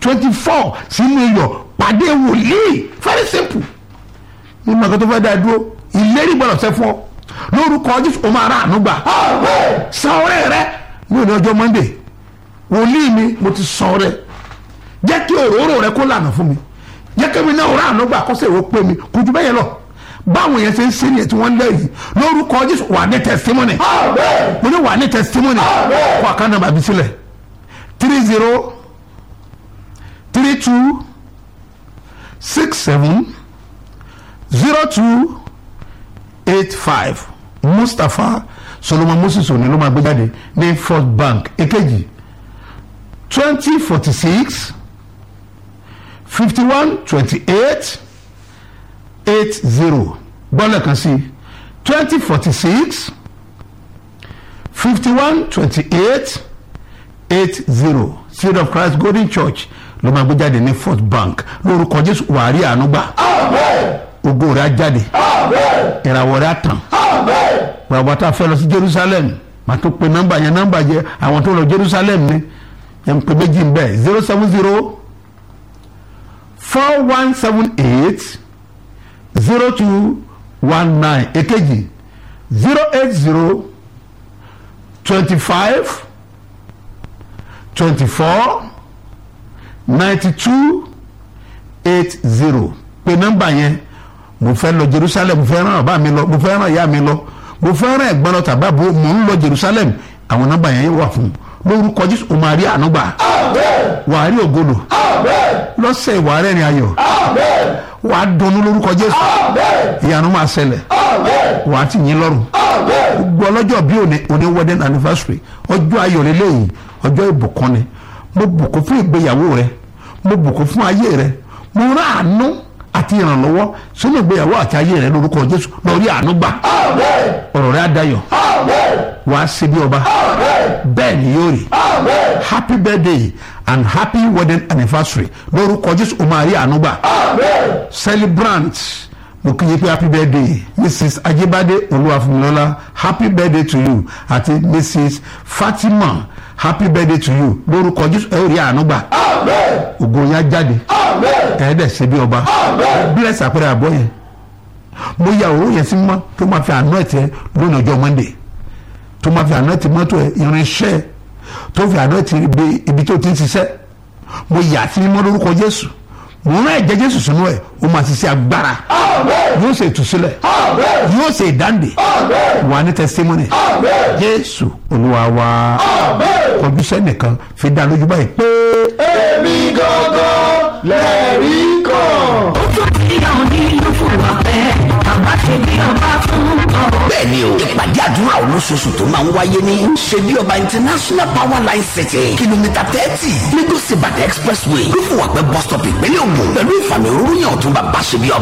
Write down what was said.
twenty four sínú iyọ̀ pàdé wòlíì very simple ní màkà tó fẹ́ dá dúró ìlérí gbọ́dọ̀ ṣẹ fún ọ lórúkọ jésù o máa rà àánú gbà san ọrẹ rẹ ní òní ọjọ́ monday wòlíì mi mo ti san ọrẹ jẹ́ kí òróró rẹ kó lànà fún mi jẹ́ kí mi náà rà àánú gbà kọ́sẹ̀ ìwé pé mi kò ju bẹ́yẹn lọ báwọn yẹn ṣe ń sẹ́ni ẹ̀ tí wọ́n lẹ́yìn lórúkọ jésù wà ní testimony mo ní wà ní testimony kó àkànnà bàbí sílẹ̀ three zero three two six seven zero two eight five mustapha solomon moses òní ló máa gbé jáde ní first bank èkejì twenty forty six fifty one twenty eight eight zero bọ́lẹ̀ kan sí twenty forty six fifty one twenty eight eight zero seed of christ golden church ló máa gbé jáde ní first bank lórúkọ jésù wàárí àánú gbà ògo rẹ̀ á jáde ìràwọ̀ rẹ̀ á tàn bàbá tá a fẹ́ lọ sí jerusalem màá tó pe nọ́mbà yẹn nọ́mbà yẹn àwọn tó lọ jerusalem ni yẹn ń pe méjì ń bẹ̀ zero seven zero four one seven eight zero two one nine èkejì zero eight zero twenty five twenty four ninety two eight zero pe nọ́mbà yẹn mo fẹ́ lọ jerusalem mo fẹ́ ràn bàbá mi lọ mo fẹ́ ràn ìyá mi lọ mo fẹ́ ràn ẹ̀gbọ́n lọ tàbí àbúrò mo ń lọ jerusalem àwọn nọ́mbà yẹn wà fún lórúkọ jésù o máa rí àánú gbà wàá rí ògolo lọ́sẹ̀ ìwà rẹ̀ ni ayọ̀ wàá dunnú lórúkọ jésù ìyanu máa ṣẹlẹ̀ wàá ti yín lọ́rùn gbogbo ọlọ́jọ́ bí òní òní wedding anniversary ọjọ́ ayọ̀ lélẹ́yìn ọjọ́ ìbùkún ni mo bùkún fún ìgbéyàwó rẹ mo bùkún fún ayé rẹ mo rán àánú àti ìrànlọ́wọ́ sínú ìgbéyàwó àti ayé rẹ lórúkọ jésù lórí àánú gbà ọ̀rọ̀ rẹ á dayọ̀ wàá ṣe bí ọba bẹ́ẹ̀ ni yóò rí happy birthday and happy wedding anniversary lórúkọ jésù o máa rí àánú gbà celebrant mo kí yín pé happy birthday mrs ajibade olúwàfúnmilọ́lá happy birthday to you àti mrs fatima happy birthday to you lórúkọ jésù ẹ ó rí àánú gbà ògo yẹn á jáde ẹ̀ẹ́dẹ̀ ṣe bí ọba bless àpẹẹrẹ àbọ̀ yẹn mo ya òwò yẹn sí mọ́ tó máa fi àná ẹ̀tẹ́ lónìí ọjọ́ monday tó máa fi àná ẹ̀tẹ́ mọ́tò ẹ̀ irinṣẹ́ tó fi àná ẹ̀tẹ́ ibi tó ti ń ṣiṣẹ́ mo yà sí mímọ́ lórúkọ jésù mo rán ẹ̀jẹ̀ jésù sínú ẹ̀ ó máa ṣiṣẹ́ agbára yóò ṣe ìtúsílẹ̀ yóò ṣe ìdáǹdè wà ní testimony jésù olúwa wa kọjú sẹ́nìkan fi dá lójú báyìí pé. èmi gangan lẹ́rìí kan. ó tún ti hàn nínú fúnra pẹ́ bàbá ṣe bí ọba fún ọ. bẹ́ẹ̀ni o ìpàdé àdúrà olóṣooṣù tó máa ń wáyé ní ṣebí ọba international power line city kìlómítà thirty lagos ibadan expressway ló fún wa pé bus stop ìpínlẹ̀ ògùn pẹ̀lú ìfàmì òróró yàn ọ̀tún bàbá ṣebí ọba.